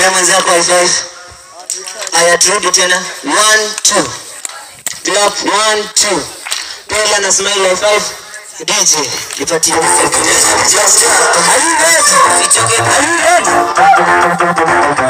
pia mwenzako high five. Haya, turudi tena. One, two. Clap, one, two. Pela na smile high five. DJ, nipatie Are you ready? Are you ready?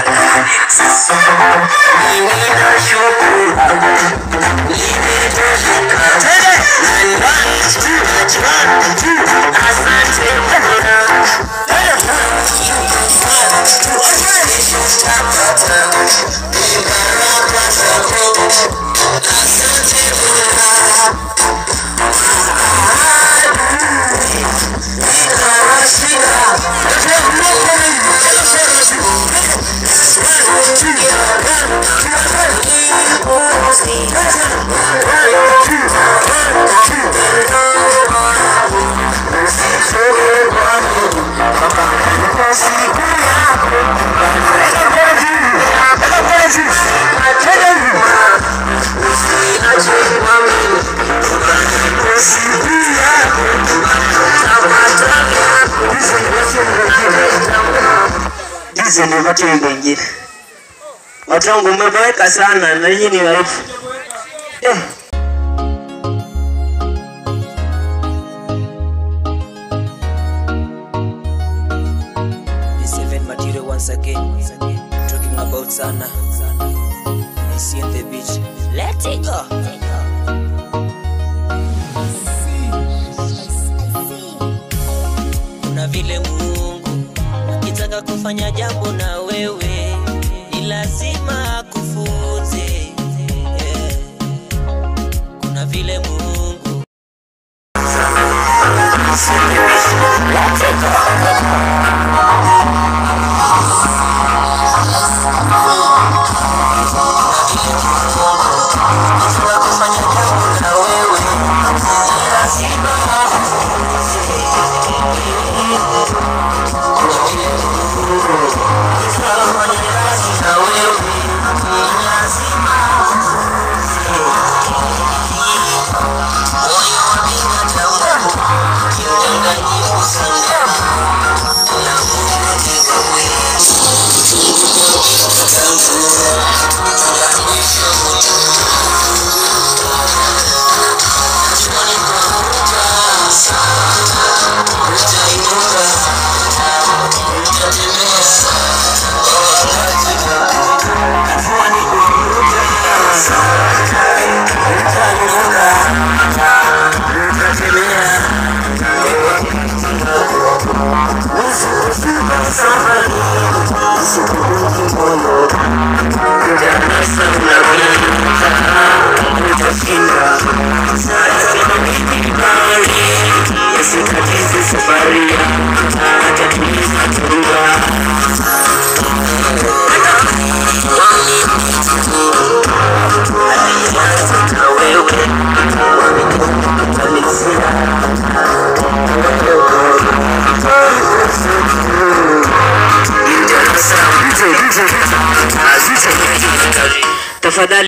Hizi ni watu wengine. Watu wangu mmeboeka sana na nyinyi ni waifu. Eh. The seven material once again. Talking about Sana. I see on the beach. Let it go. Kuna vile Mungu akitaka kufanya jambo na wewe ni lazima akufunze. Yeah. Kuna vile Mungu Tafadhali